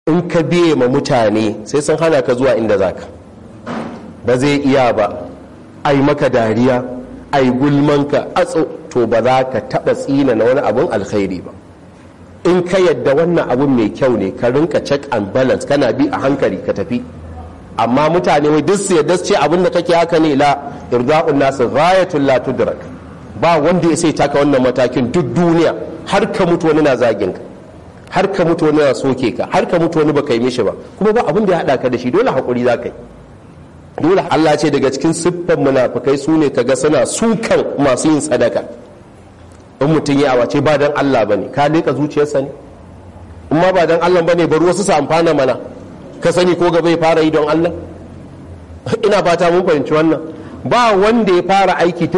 in ka biye ma mutane sai sun hana ka zuwa inda zaka ba zai iya ba ai maka dariya ai gulmanka atso to ba za ka taɓa tsina na wani abun alkhairi ba in ka yadda wannan abun mai kyau ne ka rinka check and balance kana bi a hankali ka tafi amma mutane wai duk su yadda su ce abin da kake haka ne la irda'un nasu ghayatul la tudrak ba wanda ya sai taka wannan matakin duk duniya har ka mutu wani na zagin ka har ka mutu wani na soke ka har ka mutu wani baka yi mishi ba kuma ba abin da ya hada ka da shi dole hakuri za ka yi dole Allah ce daga cikin siffan munafikai su ne kaga suna sukan masu yin sadaka in mutum ya awace ba dan Allah bane ka leka zuciyarsa ne in ma ba dan Allah bane bari wasu su amfana mana ka sani ko gaba ya fara yi don Allah ina fata mun fahimci wannan ba wanda ya fara aiki